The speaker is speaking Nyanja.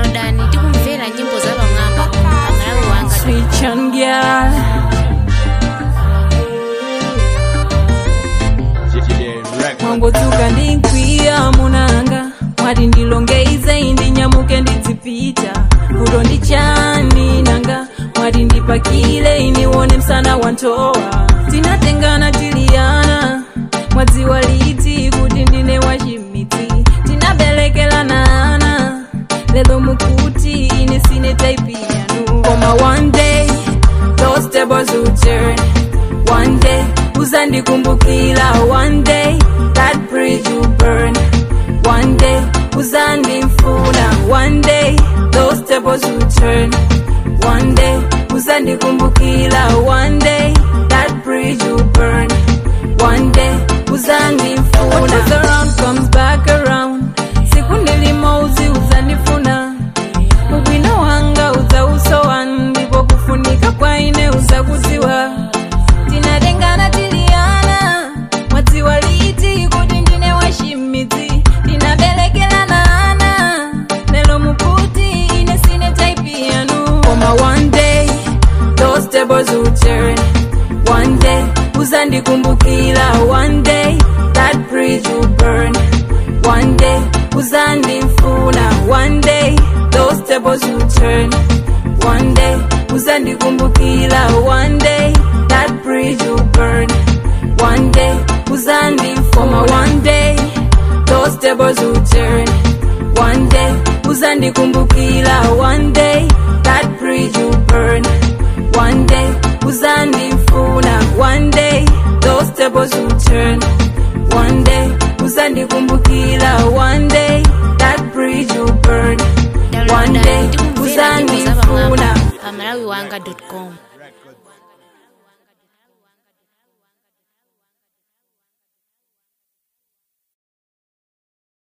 downloadani tikumvera nyimbo za pamwamba pamalawi wanga Sweet young girl. mwangotsuka ndinkwiya munanga mwati ndilongeize indinyamuke ndidzipita kuto ndi chani nanga mwati ndipakile iniwone msana wantowa tinatengana tiliyana mwadziwa liti kuti ndine wachimiti tinabelekelana ana lelo mukuti ine sine type yanu koma one day those tables will turn one day uzandikumbukila one day that bridge will burn one day uzandifuna one day those tables will turn one day uzandikumbukila one day that bridge will burn one day uzandifuna what goes around comes back around siku nilimouzi uzandifuna ubwino wanga udzausowa ndipo kufunika kwaine uzakudziwa tinatengana tiliyana mwadziwa liti kuti ndine wachimidzi tinabelekelana ana lelo mukuti ine sine type yanu koma one day those tables will turn one day uzandikumbukila one day that bridge will burn one day uzandifuna one day those tables will turn one day uzandikumbukila one day that bridge will burn one day uzandifuma one day those tables will turn one day uzandikumbukila one day that bridge will burn one day uzandifuna one day those tables will turn one day uzandikumbukila one day that bridge will burn one day downloadani tikumvera nyimbo za pamwamba uzandifuna pamalawi wanga com